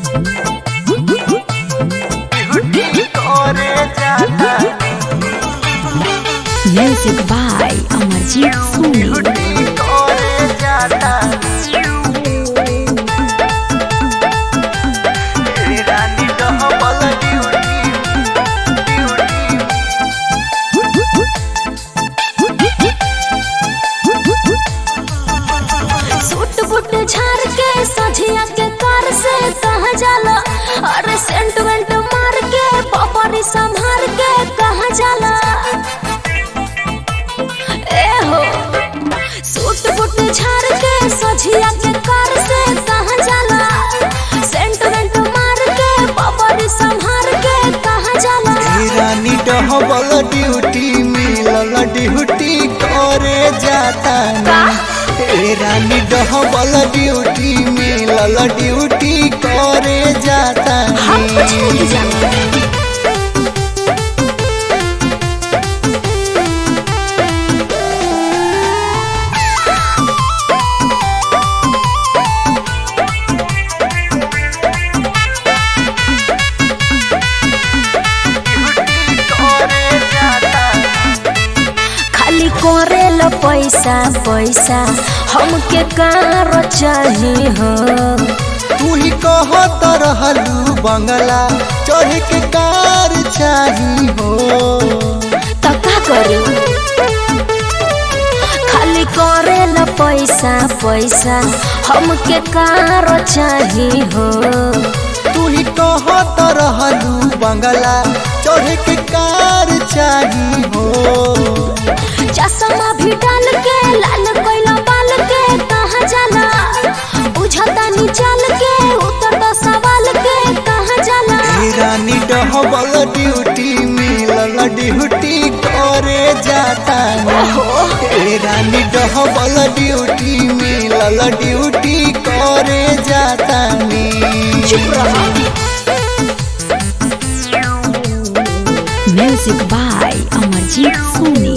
Music by Amarjit Soni. Suit boot झाड़ के सझिया के कार से कहाँ जाला अरे सेंट वेंट मार के पपरी संभार के कहाँ जाला ए हो सूट बूट झाड़ के सझिया के कार से कहाँ जाला सेंट वेंट मार के पपरी संभार के कहाँ जाला रानी डहबल ड्यूटी मिलल ड्यूटी करे जाता का? ए रानी डहबल ड्यूटी मिलल ड्यूटी करे जाता हम कुछ नहीं जानते खाली करेल पैसा पैसा हमके कार चाही हो तू ही कहत रहलू बंगला चढ़ के कार चाही हो तो का करी खाली करेल पैसा पैसा हमके कार चाही हो तू ही कहत रहलू बंगला चढ़ के कार चाही हो चश्मा भी डाल के लाल कोइला बाल के कहाँ जाला बुझता नी चल के उतर तो सवाल के कहाँ जाला ए रानी डहबल ड्यूटी मिलल ड्यूटी करे जाता ए रानी डहबल ड्यूटी मिलल ड्यूटी करे जाता चुप रहो म्यूजिक बाय अमरजीत सोनी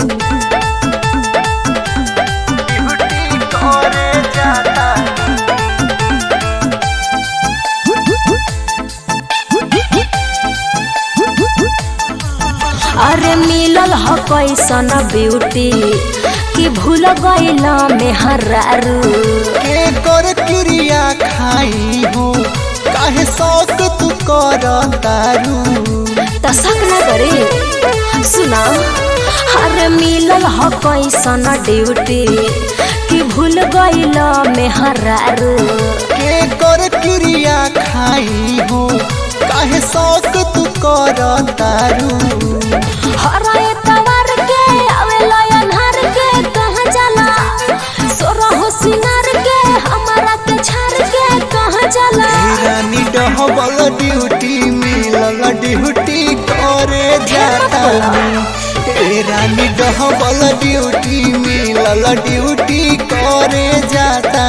अरे मिलल ह कैसन ब्यूटी कि भूल गइल मेहरारू के कर क्रिया खाई हो काहे शौक तू कर तारू त शक न करे सुना अरे मिलल ह कैसन ड्यूटी कि भूल गइल मेहरारू के कर क्रिया खाई हो काहे शौक तू कर तारू हराए तवार के आवेला अन्हार के कहाँ जाला सोरहो सिंगार के हमारा के छाड़ के कहाँ जाला ए रानी डहबल ड्यूटी मिलल ड्यूटी करे जाता ए रानी डहबल ड्यूटी मिलल ड्यूटी करे जाता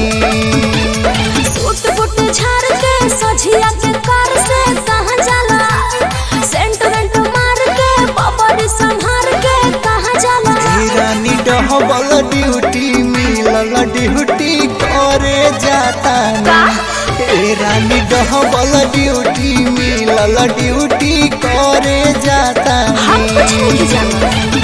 सूट बूट झाड़ के सझिया के कार से कहाँ जाला सेंट वेंट मार के पपड़ी संभार के कहाँ जाला ए रानी डहबल ड्यूटी मिलल ड्यूटी करे जाता का? ए रानी डहबल ड्यूटी मिलल ड्यूटी करे जाता हम कुछ नहीं जानते